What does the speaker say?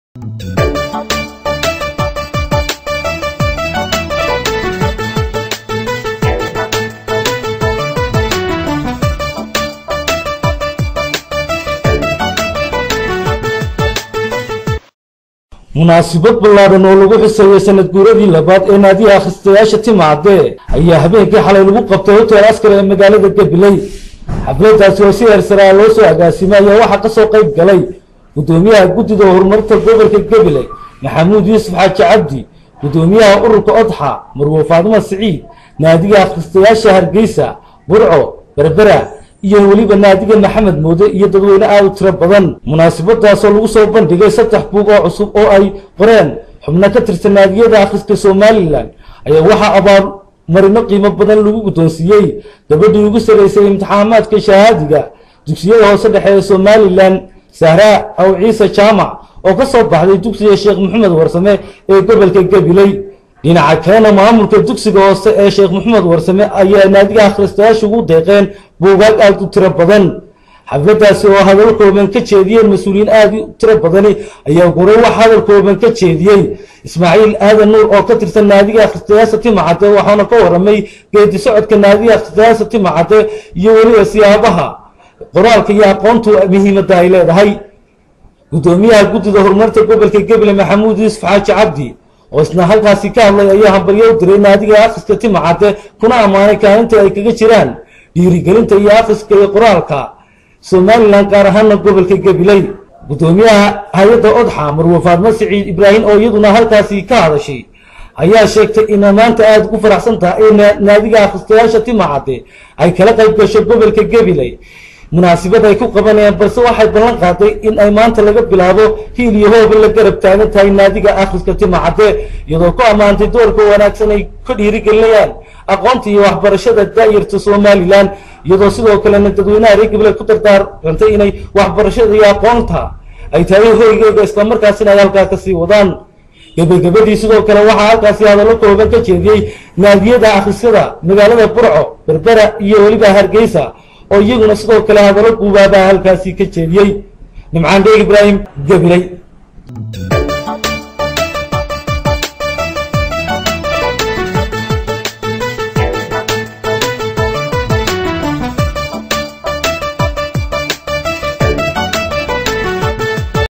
munaasabad ballaaran oo lagu xuseeyay sanad guuradii labaad ee naadiga akhristayaasha timacade ayaa habeenkii xalay lagu qabtay hotel askar ee magaalada gabiley xafladaasi oo si heersaraa loo soo agaasimay ayaa waxaa kasoo qayb galay gudoomiyaha guddida horumarinta gobolka gabiley maxamuud yuusuf xaaji cabdi gudoomiyaha ururka odxa marwo faadimo siciid naadiga akhristayaasha hargeysa burco berbera iyo weliba naadiga maxamed moode iyo dadweyne aada u tiro badan munaasabadaasoo lagu soo bandhigay saddex buug oo cusub oo ay qoreen xubno ka tirsan naadiyada akhriska somalilan ayaa waxaa abaalmarino qiimo badan lagu guddoonsiiyey gabadhii ugu sarreysay imtixaamaadka shahaadiga dugsiyada hoose dhexe ee somalilan sahraa aw ciise jaamac oo ka soo baxday dugsiga sheekh maxamed warsame ee gobolka gabiley dhinaca kalena maamulka dugsiga hoose ee sheekh maxamed warsame ayaa naadiga akhristayaasha ugu deeqeen buugaag aada u tiro badan xafladaasi oo hadal kooban ka jeediyeen mas-uuliyiin aada u tiro badani ayaa guray wax hadal kooban ka jeediyey ismaaciil aadan nuur oo ka tirsan naadiga akhristayaasha timacade waxaana ka waramay geedi socodka naadiga akhristayaasha timacade iyo weliba siyaabaha qoraalka iyo aqoontu muhiimadda ay leedahay gudoomiyaha guddida horumarinta gobolka gabiley maxamuud yuusuf xaaji cabdi oo isna halkaasi ka hadlay ayaa hambalyo u diray naadiga akhriska timacade kuna ammaanay kaalinta ay kaga jiraan dhiirigelinta iyo akhriska iyo qoraalka somalilan gaar ahaana gobolka gabiley gudoomiyaha hay-adda odxa marwo faadmo siciid ibraahim oo iyaduna halkaasi ka hadashay ayaa sheegtay ina maanta aada ugu faraxsan tahay in naadiga akhristayaasha timacade ay kala qayb gasho gobolka gabiley munaasibad ay ku qabanayaan balse waxay ballan qaaday in ay maanta laga bilaabo hiil iyo hooba la garab taagan tahay naadiga akhriska timacade iyadoo ku ammaantay doorka wanaagsan ay ka dhiirigelinayaan aqoonta iyo waxbarashada daayirta somalilan iyadoo sidoo kalena dadweynaha reer gabiley ku dardaarantay inay waxbarashada iyo aqoonta ay tahay hoygeyga islamarkaasina ay halkaa kasii wadaan gebagabadii sidoo kale waxaa halkaasi hadallo kooban ka jeediyey naadiyada akhrisyada magaalada burco berbera iyo weliba hargeysa oo iyaguna sidoo kale hadallo guubaabaa halkaasi ka jeediyey nimcaan dheeg ibraahim gabiley